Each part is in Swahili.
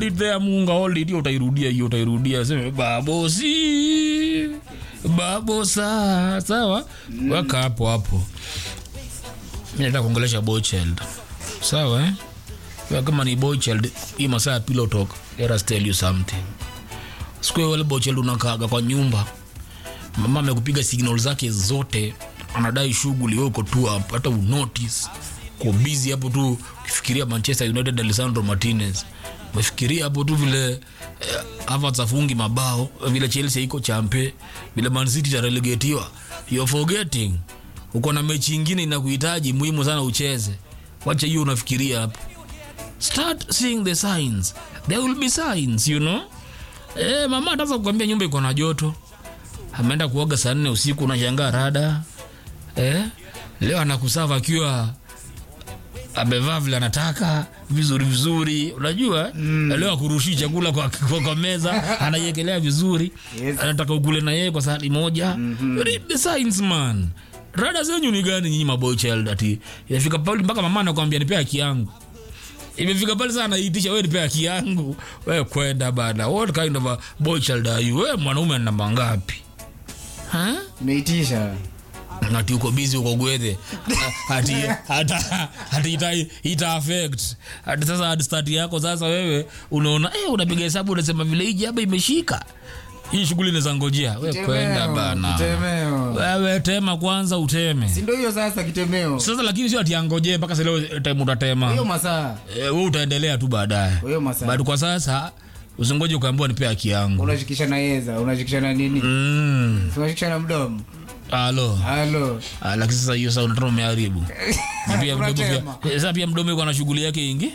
it there munga hold it hiyo utairudia hiyo utairudia sema babosi babosa sawa weka hapo hapo mi nataka kuongelesha boy child sawa eh? Wewe kama ni boy child hii masaa ya pillow talk let us tell you something siku hiyo wale boy child unakaaga kwa nyumba mama amekupiga signal zake zote anadai shughuli wewe uko tu hapo hata unotice uko busy hapo tu ukifikiria manchester united alessandro martinez umefikiria hapo tu vile eh, Havertz afungi mabao vile chelsea iko champe vile man city itarelegetiwa you're forgetting uko na mechi ingine inakuhitaji muhimu sana ucheze wacha hiyo unafikiria hapo start seeing the signs there will be signs you know eh, mama ataanza kukwambia nyumba iko na joto ameenda kuoga saa nne usiku unashangaa rada eh? leo anakusava akiwa amevaa vile anataka vizuri vizuri unajua mm. leo akurushii chakula kwa, kwa, kwa meza anaiekelea vizuri Yes. anataka ukule na yeye kwa sahani moja mm-hmm. read the signs man rada zenyu ni gani nyinyi maboy child ati inafika pale mpaka mama anakwambia nipe haki yangu imefika pale sana anaitisha wewe nipe haki yangu wewe kwenda bana what kind of a boy child are you wewe mwanaume ana namba ngapi huh? umeitisha ati uko busy uko gwethe ati hata ati ita, ita affect ati sasa hadi start yako sasa wewe unaona eh unapiga hesabu unasema vile hii jaba imeshika hii shughuli inaweza ngojea we Kitemeo, kwenda bana kitemeo. wewe tema kwanza uteme si ndio hiyo sasa kitemeo sasa lakini sio ati angojee mpaka sasa leo time utatema hiyo masaa eh, wewe utaendelea tu baadaye hiyo masaa but kwa sasa usingoje ukaambiwa nipe haki yangu unashikisha na yeza unashikisha na nini mm. Si unashikisha na mdomo alo halo Ah, lakini sasa hiyo sasa unataka umeharibu Na pia mdomo pia Unatema. eh, sasa pia mdomo iko na shughuli yake ingi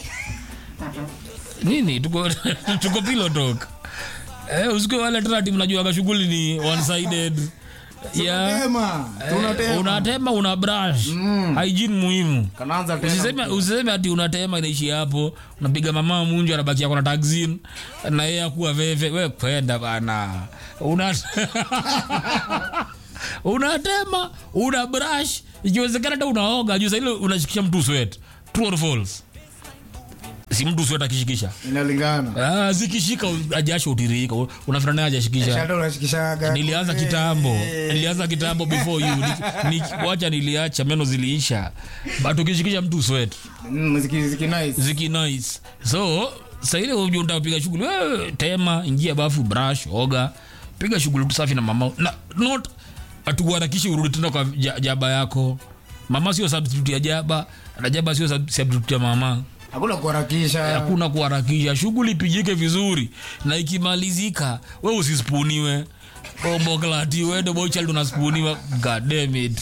nini tuko tuko pillow talk eh usiku wale tena mnajuaga shughuli ni one sided yeah Tunatema, Eh, tunatema. unatema una brush hygiene muhimu kanaanza tena usiseme usiseme ati unatema inaishi hapo unapiga mama munju anabaki yako na taxin na yeye akuwa veve we kwenda bana una unatema una brush ikiwezekana hata unaoga juu saile unashikisha mtu sweat true or false si mtu sweat akishikisha inalingana ah, zikishika ajasho utiririka unafikira naye ajashikisha shada unashikishaga nilianza kitambo nilianza kitambo before you Ni- ni- wacha niliacha meno ziliisha but ukishikisha mtu sweat Mm, muziki muziki nice ziki nice so saile unataka kupiga shughuli wewe tema ingia bafu brush oga piga shughuli tu safi na mama na not atukuharakishi urudi tena kwa ja- jaba yako mama sio substitute ya jaba na jaba sio sub- substitute ya mama hakuna kuharakisha hakuna kuharakisha shughuli ipigike vizuri na ikimalizika we usispuniwe omboklati wende bochild unaspuniwa god damn it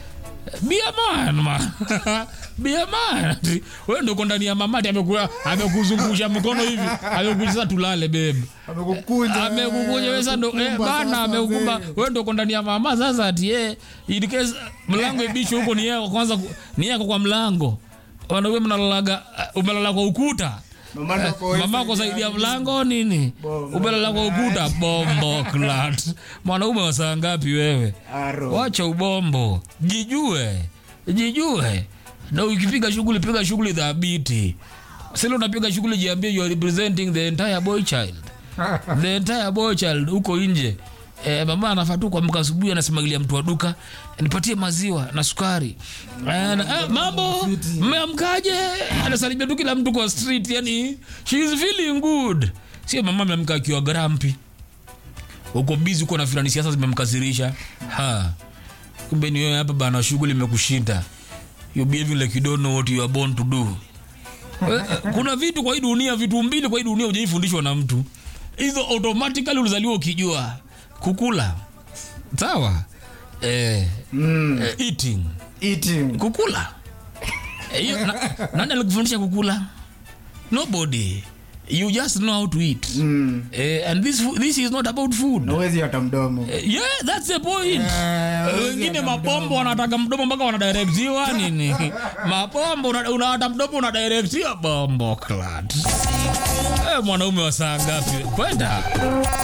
be a man man be a man Ati, wewe ndio uko ndani ya mamati amekua amekuzungusha mkono hivi amekuja sasa tulale babe amekukunja amekukuja wewe sasa ndo eh, amekukumba bana sasa, amekukumba mzee. wewe ndio uko ndani ya mama sasa ati eh in case mlango ibishwe huko ni yako kwanza ku- ni yako kwa mlango wanaume mnalalaga uh, umelala kwa ukuta Mama ndo kwa mama hiyo kwa zaidi ya mlango nini Bombo umelala kwa ukuta bombo clat mwanaume wa saa ngapi wewe Aro. wacha ubombo jijue jijue na ukipiga shughuli piga shughuli dhabiti sile unapiga shughuli jiambie you are representing the entire boy child the entire boy child huko nje Eh, mama anafaa tu kuamka asubuhi anasemagilia mtu wa duka nipatie maziwa na sukari Eh, na- ah, mambo mmeamkaje anasalimia tu kila mtu kwa street yani she is feeling good sio mama ameamka akiwa grampi uko bizi uko na fulani siasa zimemkasirisha ha kumbe ni wewe hapa bana shughuli imekushinda you behaving like you don't know what you are born to do Eh, kuna vitu kwa hii dunia vitu mbili kwa hii dunia hujaifundishwa na mtu hizo automatically ulizaliwa ukijua kukula sawa eh, Mm, eh, eating eating. kukula Eh, hiyo na, nani alikufundisha kukula nobody you just know how to eat Mm, eh, and this, fu- this is not about food na huwezi hata mdomo Eh, yeah that's the point Eh, Eh, huwezi wengine hata mapombo mdomo. wanataka mdomo mpaka wanadirektiwa nini mapombo una- unawata mdomo unadirektiwa bombo clat eh, mwanaume wa saa ngapi kwenda